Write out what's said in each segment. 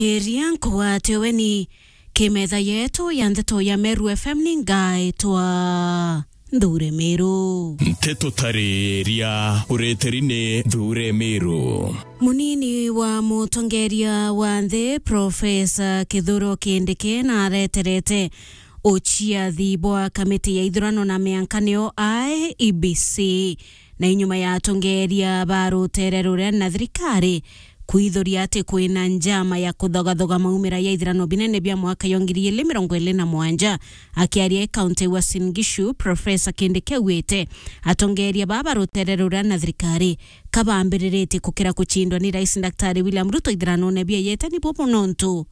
iria nkugwateweni kimetha yetu ya ndeto ya Meru FM ni ngaitwa Nthure Miru nteto tarĩria ũrĩtĩri-nĩ Nthure Miru munini wa mutongeria wa nthi profesa Kithuro Kindiki na areterete uciathi bwa kamiti ya ithurano na miankanio IEBC na inyuma ya atongeria ba rutere ruria na thirikari kwithuria ati kwina njama ya kuthogathoga maumira ya ithurano binene bia mwaka yo ngiri ili mirongo ili na mwanja akiaria kaunti wa Singishu profesa Kindiki augite atongeria baba rutere ruria na thirikari kabambiriretie kukira kuchindwa ni rais daktari William Ruto ithurano bia yetani bobo nontu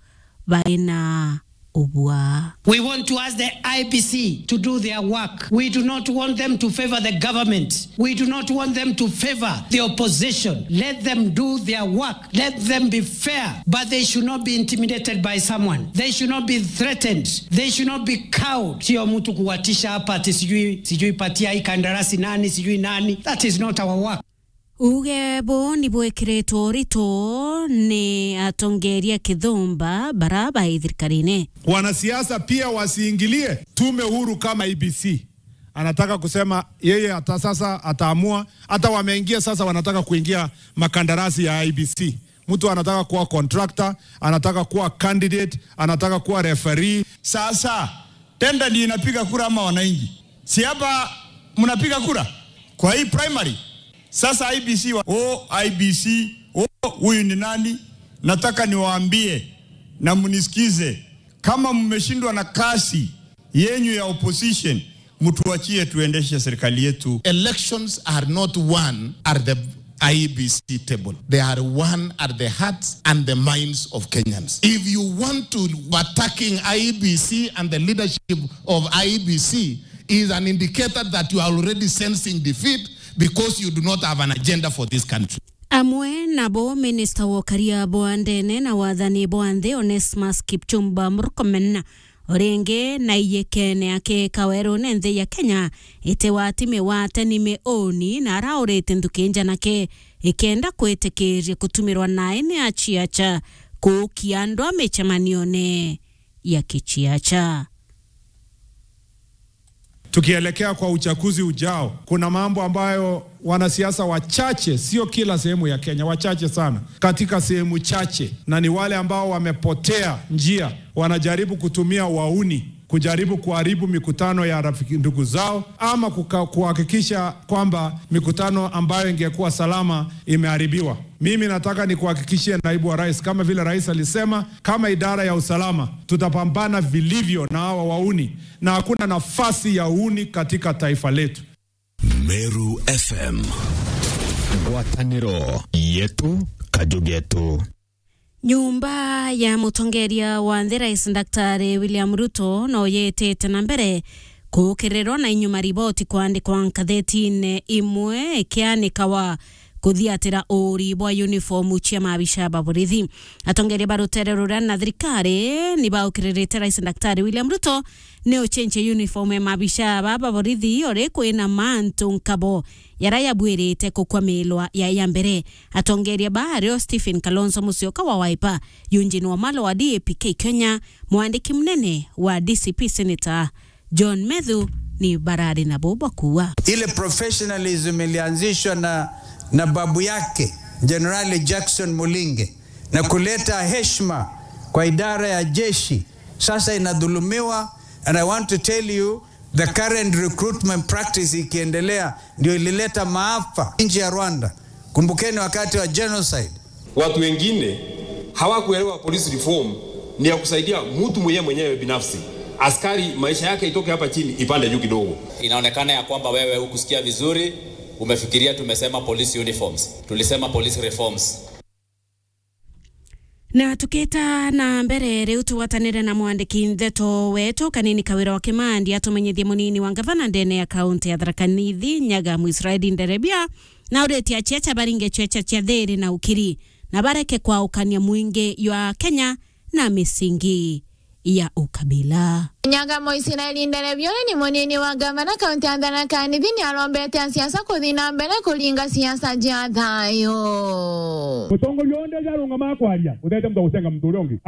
baina ubwa We want to ask the IBC to do their work. We do not want them to favor the government. We do not want them to favor the opposition. Let them do their work. Let them be fair, but they should not be intimidated by someone. They should not be threatened. They should not be cowed. Sio mtu kuwatisha hapa ati sijui sijui patia hii kandarasi nani sijui nani. That is not our work. uge bo ni bwekiritwo rito ni atongeria kithumba baraba ithirikari-ini Wanasiasa pia wasiingilie tume huru kama IBC. Anataka kusema yeye hata sasa ataamua, hata wameingia sasa, wanataka kuingia makandarasi ya IBC. Mtu anataka kuwa contractor, anataka kuwa candidate, anataka kuwa referee. Sasa tenda ndio inapiga kura ama wananchi? Si hapa mnapiga kura kwa hii primary. Sasa IBC wa, oh, IBC oh, huyu ni nani? Nataka niwaambie na mnisikize, kama mmeshindwa na kasi yenyu ya opposition, mtuachie tuendeshe serikali yetu. elections are not won at the IEBC table. They are won at the hearts and the minds of Kenyans. If you want to attacking IEBC and the leadership of IEBC is an indicator that you are already sensing defeat because you do not have an agenda for this country. amwe nabo minista wa ukaria bwa ndene na wathani bwa nthi Onesmus Kipchumba Murkomen ringi na iyekene ake kawerune nthi ya Kenya ite watime wate ni mioni na araurite nthuki njanake ikenda kwitikiria kutumirwa nae ni achiacha kuukia andu a micemanione ya kichiacha Tukielekea kwa uchaguzi ujao, kuna mambo ambayo wanasiasa wachache, sio kila sehemu ya Kenya, wachache sana katika sehemu chache, na ni wale ambao wamepotea njia, wanajaribu kutumia wauni kujaribu kuharibu mikutano ya rafiki ndugu zao ama kuka- kuhakikisha kwamba mikutano ambayo ingekuwa salama imeharibiwa. Mimi nataka nikuhakikishie naibu wa rais, kama vile rais alisema, kama idara ya usalama tutapambana vilivyo na hawa wauni, na hakuna nafasi ya uuni katika taifa letu. Meru FM ngwatanĩro yetu kajugetu nyumba ya mutongeria wa nthi rais daktari william ruto no yitite na mbere kuukirirwo na inyuma riboti kwandikwa nkatheti-ini imwe ikianikawa kuthiatira uri bwa uniformu cia maabisha ba borithi atongeria ba rutere ruria na thirikari ni baukiririte rais daktari william ruto ni uchenche uniform ya maabisha ba ba borithi ori kwina mantu nkabo yara yabwirite kukwamilwa ya ya mbere atongeria bario Stephen Kalonzo Musyoka wa Wiper Eugene Wamalwa wa DAP-K Kenya mwandiki mnene wa DCP Senator John Methu ni barari na boba kuwa ile professionalism ilianzishwa na, na babu yake Jenerali Jackson Mulinge na kuleta heshima kwa idara ya jeshi sasa inadhulumiwa and I want to tell you the current recruitment practice ikiendelea ndio ilileta maafa nchi ya Rwanda. Kumbukeni wakati wa genocide Watu wengine hawakuelewa police reform ni ya kusaidia mtu mwenyewe mwenyewe binafsi. Askari maisha yake itoke hapa chini ipande juu kidogo. Inaonekana ya kwamba wewe hukusikia vizuri, umefikiria tumesema police uniforms. Tulisema police reforms. na tukita na mbere riu tuwatanire na mwandiki ntheto wetu kanini kawira wa kimandi atumenyithie munini wa ngavana ndene ya kaunti ya Tharaka Nithi nyaga Israeli Nderebia na ureti achiacha baringe checha cia thiri na ukiri na bareke kwa ukania mwingi ywa Kenya na misingi ya ukabila nyagamo isiraeli nderebyole ni munini wa gavana kaunti ya tharaka nithi ni arombete siasa kuthi na mbere kuringa siasa ja thayo mutongoria onde jarunga makwaria uthete mtu gucenga mtu uria ungi